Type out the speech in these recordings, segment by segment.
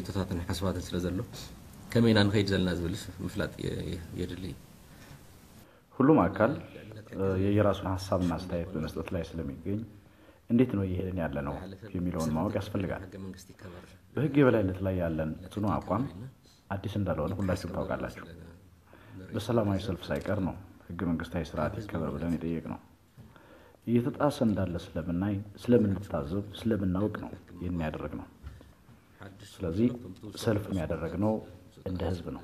ሕቶታትን ሓሳባትን ስለ ዘሎ ከመይ ኢና ንኸይድ ዘለና ዝብል ምፍላጥ የድሊ እዩ ሁሉም አካል የየራሱን ሀሳብና አስተያየት በመስጠት ላይ ስለሚገኝ እንዴት ነው እየሄድን ያለ ነው የሚለውን ማወቅ ያስፈልጋል። በህግ የበላይነት ላይ ያለን ጽኑ አቋም አዲስ እንዳልሆነ ሁላችሁም ታውቃላችሁ። በሰላማዊ ሰልፍ ሳይቀር ነው ህገ መንግስታዊ ስርዓት ይከበር ብለን የጠየቅ ነው። እየተጣሰ እንዳለ ስለምናይ፣ ስለምንታዘብ፣ ስለምናውቅ ነው ይህን ያደረግ ነው። ስለዚህ ሰልፍ ያደረግነው እንደ ህዝብ ነው።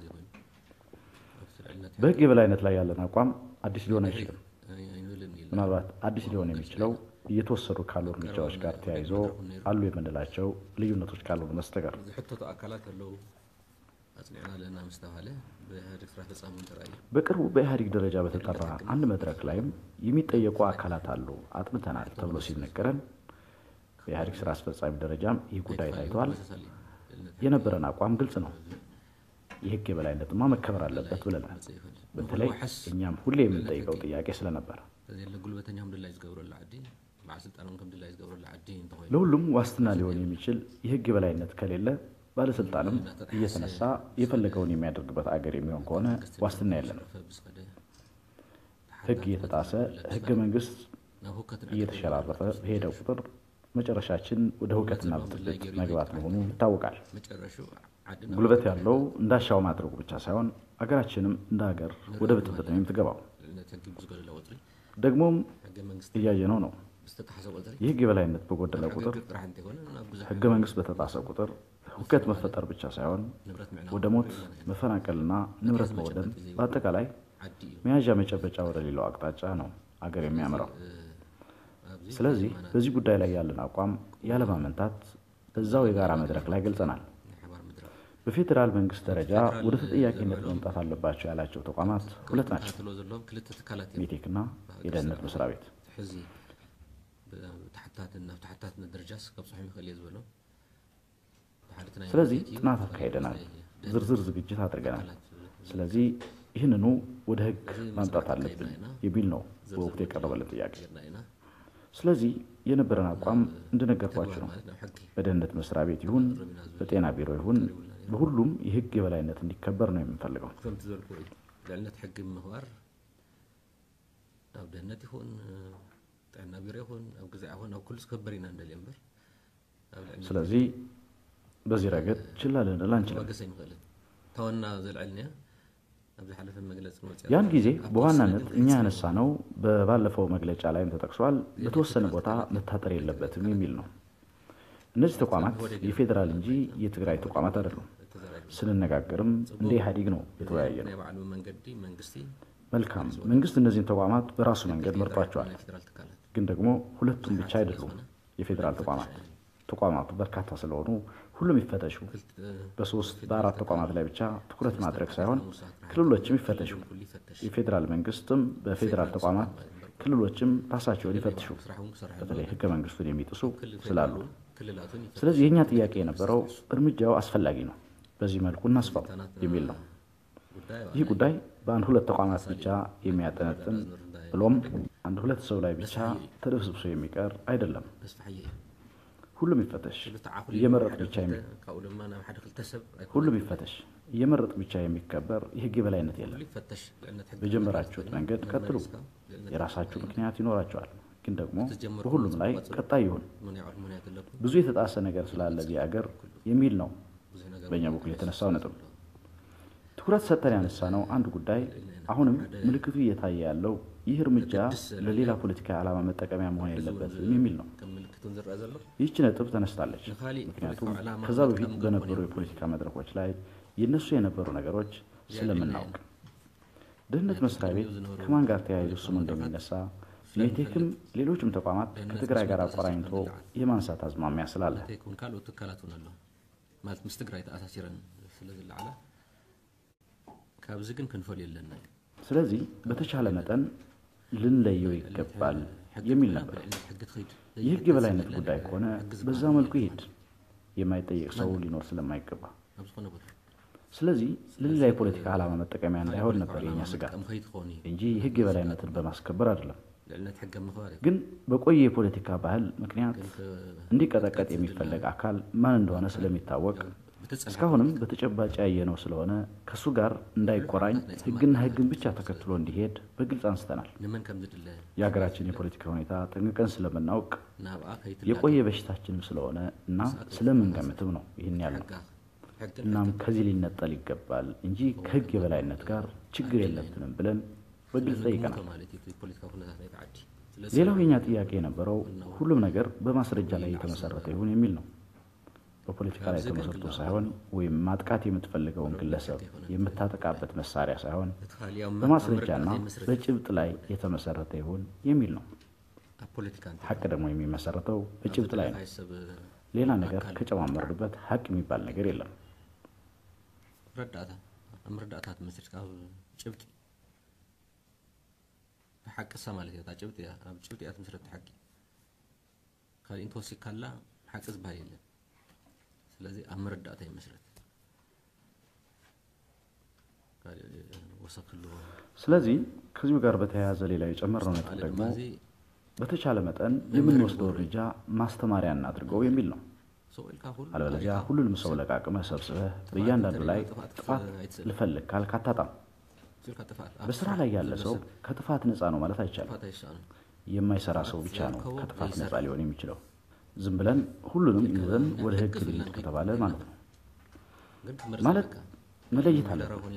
በህግ የበላይነት ላይ ያለን አቋም አዲስ ሊሆን አይችልም። ምናልባት አዲስ ሊሆን የሚችለው እየተወሰዱ ካሉ እርምጃዎች ጋር ተያይዞ አሉ የምንላቸው ልዩነቶች ካልሆኑ በስተቀር ዝሕተቱ አካላት ኣለው ኣፅኒዕና ኣለና ምስ ተባሃለ ብኢህአዴግ ስራ ፈፃሚ ጥራይ እዩ በቅርቡ በኢህአዴግ ደረጃ በተጠራ አንድ መድረክ ላይም የሚጠየቁ አካላት አሉ አጥንተናል ተብሎ ሲነገረን በኢህአዴግ ስራ አስፈጻሚ ደረጃም ይህ ጉዳይ ታይቷል። የነበረን አቋም ግልጽ ነው። የህግ የበላይነትማ መከበር አለበት ብለናል። በተለይ እኛም ሁሌ የምንጠይቀው ጥያቄ ስለነበረ ተዘለ ጉልበተኛም ድላይ ዝገብረሉ ዓዲ በዓል ስልጣኖም ከም ድላይ ዝገብረሉ ዓዲ እንተኮይኑ ለሁሉም ዋስትና ሊሆን የሚችል የህግ የበላይነት ከሌለ ባለስልጣንም እየተነሳ የፈለገውን የሚያደርግበት አገር የሚሆን ከሆነ ዋስትና የለንም። ብዝኸደ ህግ እየተጣሰ ህገ መንግስት ናብ ሁከትን እየተሸራረፈ በሄደ ቁጥር መጨረሻችን ወደ ሁከትና ብጥብጥ መግባት መሆኑ ይታወቃል። መጨረሹ ዓዲ ጉልበት ያለው እንዳሻው ማድረጉ ብቻ ሳይሆን አገራችንም እንደ ሀገር ወደ ብጥብጥ ነው የምትገባው። ልዕልነት ህጊ ብዝገለለ ቁፅሪ ደግሞም ሕገ መንግስቲ እያየነው ነው። ዝተጣሓሰ ቁፅሪ የህግ የበላይነት በጎደለ ቁጥር ሕጊ ጥራሕ እንተይኮነ ናብ ብዙሕ ህገ መንግስት በተጣሰ ቁጥር ሁከት መፈጠር ብቻ ሳይሆን ንብረት ምዕናው ወደ ሞት መፈናቀልና ንብረት መውደም በአጠቃላይ ዓዲ እዩ መያዣ መጨበጫ ወደሌለው አቅጣጫ ነው አገር የሚያምረው። ኣብዚ ስለዚህ በዚህ ጉዳይ ላይ ያለን አቋም ያለማመንታት በዛው የጋራ መድረክ ላይ ገልጸናል። ናይ ሓባር ምድራብ በፌዴራል መንግስት ደረጃ ወደ ተጠያቂነት መምጣት አለባቸው ያላቸው ተቋማት ሁለት ናቸው፣ ተከታትሎ ዘለዎም ክልተ ትካላት እዮም ሜቴክና የደህንነት መስሪያ ቤት። ሕዚ ብታሕታትን ናብ ታሕታትነት ደረጃስ ከብፅሖም ይኽእል እየ ዝበሎ ብሓደ እቲ ናይ ስለዚህ ቤት እዩ፣ ጥናት አካሂደናል፣ ናይ ዝርዝር ዝግጅት አድርገናል። ትካላት ስለዚህ ይህንኑ ወደ ህግ ማምጣት አለብን የሚል ነው በወቅቱ የቀረበልን ጥያቄ። ጌርና ኢና ስለዚህ የነበረን አቋም እንደነገርኳችሁ ነው። ማለት ናብ ሕጊ በደህንነት መስሪያ ቤት ይሁን በጤና ቢሮ ይሁን በሁሉም የህግ የበላይነት እንዲከበር ነው የምንፈልገው። ከምቲ ዘልክዎ እዩ ልዕልነት ሕጊ ምኽባር ኣብ ደህንነት ይኹን ጥዕና ቢሮ ይኹን ኣብ ግዜ ይኹን ኣብ ኩሉ ዝከበር ኢና እንደልየ እምበር ኣብ ልዕልነት ስለዚህ በዚህ ረገድ ችላ ልንል አንችልም። መገሰ ይንኽእልን ተወና ዘልዕልንያ ኣብ ዝሓለፈ መግለፂ ንወፅያ ያን ጊዜ በዋናነት እኛ ያነሳ ነው በባለፈው መግለጫ ላይም ተጠቅሷል፣ በተወሰነ ቦታ መታጠር የለበትም የሚል ነው። እነዚህ ተቋማት የፌዴራል እንጂ የትግራይ ተቋማት አይደሉም። ስንነጋገርም እንደ ኢህአዴግ ነው የተወያየ ነው። ናይ ባዕሉ መንገዲ መንግስቲ መልካም መንግስት እነዚህን ተቋማት በራሱ መንገድ መርጧቸዋል። ናይ ፌደራል ትካላት ግን ደግሞ ሁለቱም ብቻ አይደሉም የፌዴራል ተቋማት። ተቋማቱ በርካታ ስለሆኑ ሁሉም ይፈተሹ። በሶስት በአራት ተቋማት ላይ ብቻ ትኩረት ማድረግ ሳይሆን ክልሎችም ይፈተሹ። ኩሉ ይፈተሽ የፌዴራል መንግስትም በፌዴራል ተቋማት ክልሎችም ራሳቸውን ይፈትሹ፣ ስራሕ እውን ክሰርሕ በተለይ ህገ መንግስቱን የሚጥሱ ስላሉ። ክልላቱን ይፈትሽ ስለዚህ የእኛ ጥያቄ የነበረው እርምጃው አስፈላጊ ነው፣ በዚህ መልኩ እናስፋው የሚል ነው። ጉዳይ ይህ ጉዳይ በአንድ ሁለት ተቋማት ብቻ የሚያጠነጥን ብሎም አንድ ሁለት ሰው ላይ ብቻ ተደብስብሶ የሚቀር አይደለም። ተስፋሕየ እዩ ሁሉም ይፈተሽ፣ ክልተ ዓኹል እየመረጥ ሓደ ብቻ የሚ ክልተ ካብኡ ድማ ናብ ሓደ ክልተ ሰብ ኣይኮነን። ሁሉም ይፈተሽ፣ እየመረጥ ብቻ የሚከበር የህግ የበላይነት የለም። ኩሉ ይፈተሽ ልዕልነት ሕጊ በጀመራችሁት መንገድ ቀጥሉ። ልዕልነት የራሳችሁ ምክንያት ይኖራቸዋል፣ ግን ደግሞ ተጀመሩ በሁሉም ላይ ቀጣይ ይሁን። ምን ያዕል ምክንያት ኣለኩም ብዙ የተጣሰ ነገር ስላለ እዚህ አገር የሚል ነው ብዙሕ ነገር በእኛ በኩል የተነሳው ነጥብ። ትኩረት ሰጥተን ያነሳ ነው አንድ ጉዳይ አሁንም ምልክቱ እየታየ ያለው ይህ እርምጃ ለሌላ ፖለቲካዊ ዓላማ መጠቀሚያ መሆን የለበትም የሚል ነው። ከም ምልክቱን ዝረአ ዘሎ ይህች ነጥብ ተነስታለች። ንካሊእ ምክንያቱም ፖለቲካዊ ዕላማ ከዛ በፊት ክጥቀም በነበሩ የፖለቲካ መድረኮች ላይ የነሱ የነበሩ ነገሮች ስለምናውቅ ደህንነት መስሪያ ቤት ከማን ጋር ተያይዞ ስሙ እንደሚነሳ ሜቴክም ሌሎችም ተቋማት ከትግራይ ጋር አቆራኝቶ የማንሳት አዝማሚያ ስላለ እንተይኮን ካልኦት ትካላት እውን ኣሎ ማለት ምስ ትግራይ ተኣሳሲረን ስለ ዝለዓላ ካብዚ ግን ክንፈልዮ ኣለና እዩ ስለዚህ በተቻለ መጠን ልንለየው ይገባል የሚል ነበር። ልዕልነት ሕጊ ትኸይድ የህግ የበላይነት ጉዳይ ከሆነ በዛ መልኩ ይሄድ፣ የማይጠየቅ ሰው ሊኖር ስለማይገባ። ኣብ ዝኾነ ቦታ ስለዚህ ለሌላ የፖለቲካ ዓላማ መጠቀሚያ እንዳይሆን ነበር የኛ ስጋት ቀም ከይትኾን እዩ እንጂ የህግ የበላይነትን በማስከበር አይደለም። ልዕልነት ሕጊ ኣብ ምኽባር እዩ ግን በቆየ የፖለቲካ ባህል ምክንያት እንዲቀጠቀጥ የሚፈለግ አካል ማን እንደሆነ ስለሚታወቅ እስካሁንም በተጨባጭ ያየነው ስለሆነ ከእሱ ጋር እንዳይቆራኝ ሕግና ሕግን ብቻ ተከትሎ እንዲሄድ በግልጽ አንስተናል። የሀገራችን የፖለቲካ ሁኔታ ጠንቅቀን ስለምናውቅ የቆየ በሽታችንም ስለሆነ እና ስለምንገምትም ነው ይህን ያለው። እናም ከዚህ ሊነጠል ይገባል እንጂ ከሕግ የበላይነት ጋር ችግር የለብንም ብለን በግልጽ ጠይቀናል። ሌላው የኛ ጥያቄ የነበረው ሁሉም ነገር በማስረጃ ላይ የተመሰረተ ይሁን የሚል ነው። በፖለቲካ ላይ ተመሰርቶ ሳይሆን ወይም ማጥቃት የምትፈልገውን ግለሰብ የምታጠቃበት መሳሪያ ሳይሆን በማስረጃና በጭብጥ ላይ የተመሰረተ ይሁን የሚል ነው። ሀቅ ደግሞ የሚመሰረተው በጭብጥ ላይ ነው። ሌላ ነገር ከጨማመርንበት ሀቅ የሚባል ነገር የለም። ረዳእታ ትመስል ካብ ጭብጢ ሓቅሳ ማለት እያ ጭብጢ እያ ኣብ ጭብጢ እያ ትምስረት ሓቂ ካሊእ እንተወሲድካላ ሓቂ ዝበሃል የለን ስለዚ ኣብ መረዳእታ ይመስረት ወሰክሉ ስለዚህ ከዚሁ ጋር በተያያዘ ሌላ የጨመርነው ነጥብ ደግሞ በተቻለ መጠን የምንወስደው እርምጃ ማስተማሪያ እናድርገው የሚል ነው። አለበለዚያ ሁሉንም ሰው ለቃቅመህ ሰብስበህ በእያንዳንዱ ላይ ጥፋት ልፈልግ ካልክ አታጣም። በስራ ላይ ያለ ሰው ከጥፋት ነፃ ነው ማለት አይቻልም። የማይሰራ ሰው ብቻ ነው ከጥፋት ነፃ ሊሆን የሚችለው። ዝም ብለን ሁሉንም ይዘን ወደ ህግ ልሂድ ከተባለ ማለት ነው። ማለት መለየት አለብን።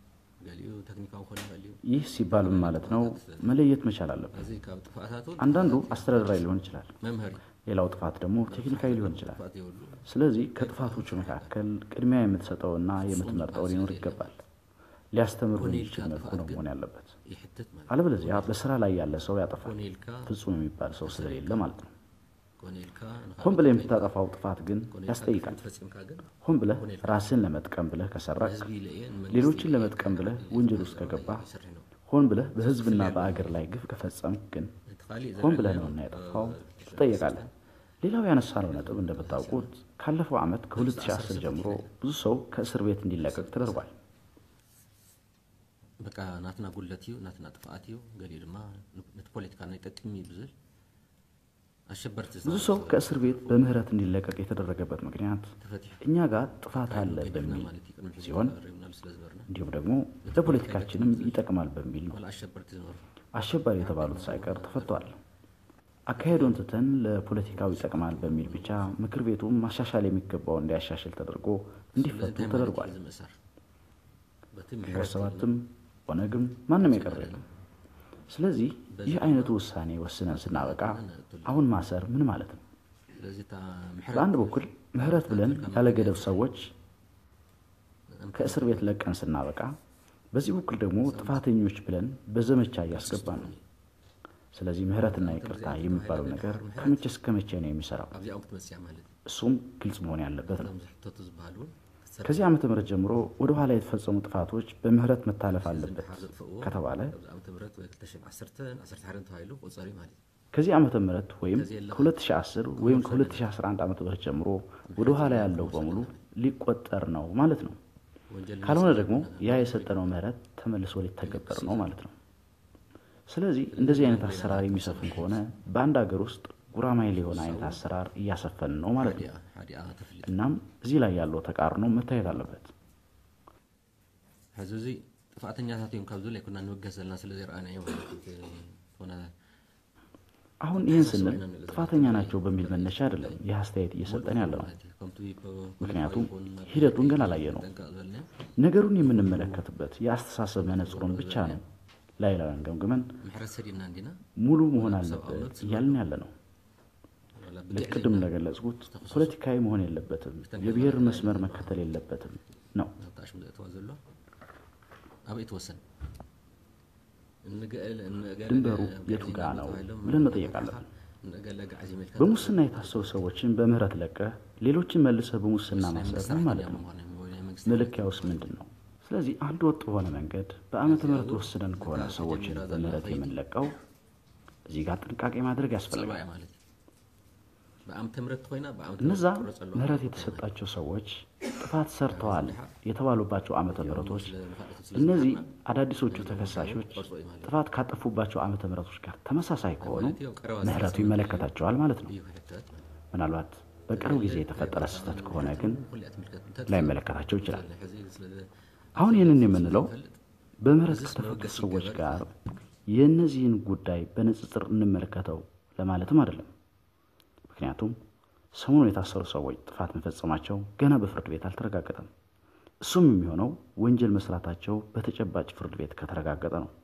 ይህ ሲባል ምን ማለት ነው? መለየት መቻል አለብን። አንዳንዱ አስተዳደራዊ ሊሆን ይችላል፣ ሌላው ጥፋት ደግሞ ቴክኒካዊ ሊሆን ይችላል። ስለዚህ ከጥፋቶቹ መካከል ቅድሚያ የምትሰጠውና የምትመርጠው ሊኖር ይገባል። ሊያስተምር በሚችል መልኩ ነው መሆን ያለበት። አለበለዚያ በስራ ላይ ያለ ሰው ያጠፋል፣ ፍጹም የሚባል ሰው ስለሌለ ማለት ነው። ሆን ብለህ የምታጠፋው ጥፋት ግን ያስጠይቃል። ሆን ብለህ ራስን ለመጥቀም ብለህ ከሰረቅ፣ ሌሎችን ለመጥቀም ብለህ ወንጀል ውስጥ ከገባ፣ ሆን ብለህ በህዝብና በአገር ላይ ግፍ ከፈጸምክ ግን ሆን ብለህ ነውና ያጠፋው ትጠየቃለህ። ሌላው ያነሳነው ነጥብ እንደምታውቁት ካለፈው ዓመት ከ2010 ጀምሮ ብዙ ሰው ከእስር ቤት እንዲለቀቅ ተደርጓል። በቃ ናትና ጉለት እዩ ናትና ጥፍኣት እዩ ገሊኡ ድማ ነቲ ፖለቲካ ናይ ጠቅሚ እዩ ብዝብል አሸበርቲ ብዙ ሰው ከእስር ቤት በምህረት እንዲለቀቅ የተደረገበት ምክንያት እኛ ጋር ጥፋት አለ በሚል ሲሆን እንዲሁም ደግሞ ለፖለቲካችንም ይጠቅማል በሚል ነው። አሸባሪ የተባሉት ሳይቀር ተፈቷል። አካሄዱን ትተን ለፖለቲካው ይጠቅማል በሚል ብቻ ምክር ቤቱም ማሻሻል የሚገባው እንዲያሻሽል ተደርጎ እንዲፈቱ ተደርጓል። ግንቦት ሰባትም ኦነግም ማንም የቀረ የለም። ስለዚህ ይህ አይነቱ ውሳኔ ወስነን ስናበቃ አሁን ማሰር ምን ማለት ነው? በአንድ በኩል ምህረት ብለን ያለ ገደብ ሰዎች ከእስር ቤት ለቀን ስናበቃ፣ በዚህ በኩል ደግሞ ጥፋተኞች ብለን በዘመቻ እያስገባን ነው። ስለዚህ ምህረትና ይቅርታ የሚባለው ነገር ከመቼ እስከ መቼ ነው የሚሰራው? እሱም ግልጽ መሆን ያለበት ነው። ከዚህ ዓመተ ምህረት ጀምሮ ወደ ኋላ የተፈጸሙ ጥፋቶች በምህረት መታለፍ አለበት ከተባለ ከዚህ ዓመተ ምህረት ወይም ከ2010 ወይም ከ2011 ዓመተ ምህረት ጀምሮ ወደ ኋላ ያለው በሙሉ ሊቆጠር ነው ማለት ነው። ካልሆነ ደግሞ ያ የሰጠነው ምህረት ተመልሶ ሊተገበር ነው ማለት ነው። ስለዚህ እንደዚህ አይነት አሰራር የሚሰፍን ከሆነ በአንድ ሀገር ውስጥ ጉራማይሌ የሆነ አይነት አሰራር እያሰፈን ነው ማለት ነው። እናም እዚህ ላይ ያለው ተቃርኖ መታየት አለበት። ሕዚ እዚ ጥፋእተኛታት እዮም ካብ ዝብል ኣይኮና ንውገስ ዘለና ስለ ዘይረኣናዮ አሁን ይህን ስንል ጥፋተኛ ናቸው በሚል መነሻ አይደለም ይህ አስተያየት እየሰጠን ያለ ነው። ምክንያቱም ሂደቱን ገና አላየ ነው። ነገሩን የምንመለከትበት የአስተሳሰብ መነጽሩን ብቻ ነው ላይ ላይን ገምግመን ሙሉ መሆን አለበት እያልን ያለ ነው። ልክ ቅድም እንደገለጽኩት ፖለቲካዊ መሆን የለበትም፣ የብሔር መስመር መከተል የለበትም ነው። ኣበይ ትወሰን ድንበሩ የቱ ጋ ነው ብለን መጠየቅ አለብን። በሙስና የታሰሩ ሰዎችን በምህረት ለቀህ ሌሎችን መልሰህ በሙስና ማሰር ምን ማለት ነው? መለኪያውስ ምንድን ነው? ስለዚህ አንድ ወጥ በሆነ መንገድ በዓመተ ምህረት ወስነን ከሆነ ሰዎችን በምህረት የምንለቀው እዚህ ጋር ጥንቃቄ ማድረግ ያስፈልጋል። እነዛ ምህረት የተሰጣቸው ሰዎች ጥፋት ሰርተዋል የተባሉባቸው ዓመተ ምህረቶች እነዚህ አዳዲሶቹ ተከሳሾች ጥፋት ካጠፉባቸው ዓመተ ምህረቶች ጋር ተመሳሳይ ከሆኑ ምህረቱ ይመለከታቸዋል ማለት ነው። ምናልባት በቅርብ ጊዜ የተፈጠረ ስህተት ከሆነ ግን ላይመለከታቸው ይችላል። አሁን ይህንን የምንለው በምህረት ከተፈቱ ሰዎች ጋር የእነዚህን ጉዳይ በንጽጽር እንመለከተው ለማለትም አይደለም። ምክንያቱም ሰሞኑን የታሰሩ ሰዎች ጥፋት መፈጸማቸው ገና በፍርድ ቤት አልተረጋገጠም። እሱም የሚሆነው ወንጀል መስራታቸው በተጨባጭ ፍርድ ቤት ከተረጋገጠ ነው።